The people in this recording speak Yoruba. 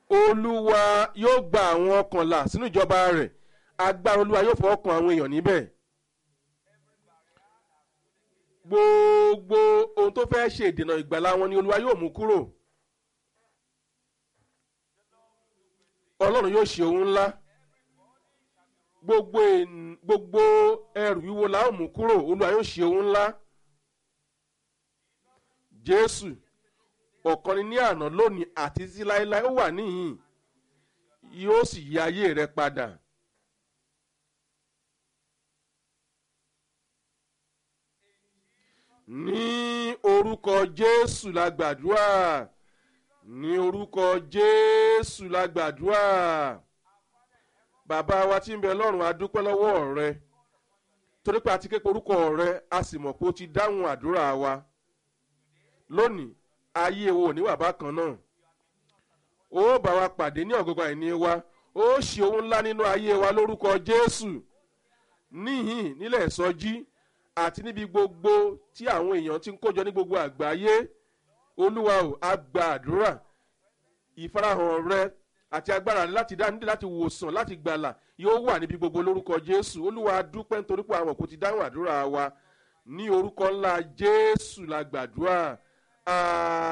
olúwa yóò gba àwọn ọkànlá sínú ìjọba rẹ̀ agbára olúwa yóò fọwọ́ kan àwọn èèyàn níbẹ̀ gbogbo ohun tó fẹ́ ṣe ìdènà ìgbàlá wọn ni olúwa yóò mú kúrò ọlọ́run yóò ṣe ohun ńlá gbogbo èn- gbogbo ẹrù wíwo la ó mú kúrò olúwa yóò ṣe ohun ńlá jésù ọ̀kan ni ní àná lónìí àti títí láéláé ó wà níhìn yóò sì yí ayé rẹ padà. ní orúkọ jésù la gbàdúrà ní orúkọ jésù la gbàdúrà bàbá wa tí ń bẹ lọ́rùn a dúpẹ́ lọ́wọ́ rẹ torí pé a ti ké pe orúkọ rẹ a sì mọ̀ pé o ti dáhùn àdúrà wa lónìí ayé wo ní wàbá kan náà ó bá wa pàdé ní ọ̀gọ́gọ́ àìní wa ó ṣe ohun ńlá nínú ayé wa lórúkọ jésù níhìn nílẹ̀ ìsọjí àti níbi gbogbo tí àwọn èèyàn ti ń kójọ ní gbogbo àgbáyé olúwa ò a gba àdúrà ìfarahàn rẹ àti agbára rẹ láti dá nídìí láti wòsàn láti gbàlà yóò wà níbi gbogbo lórúkọ jésù olúwa a dúpẹ́ nítorí pé àwọn kò ti dáhùn àdúrà wa ní orúkọ ńlá jésù la gbàdúrà.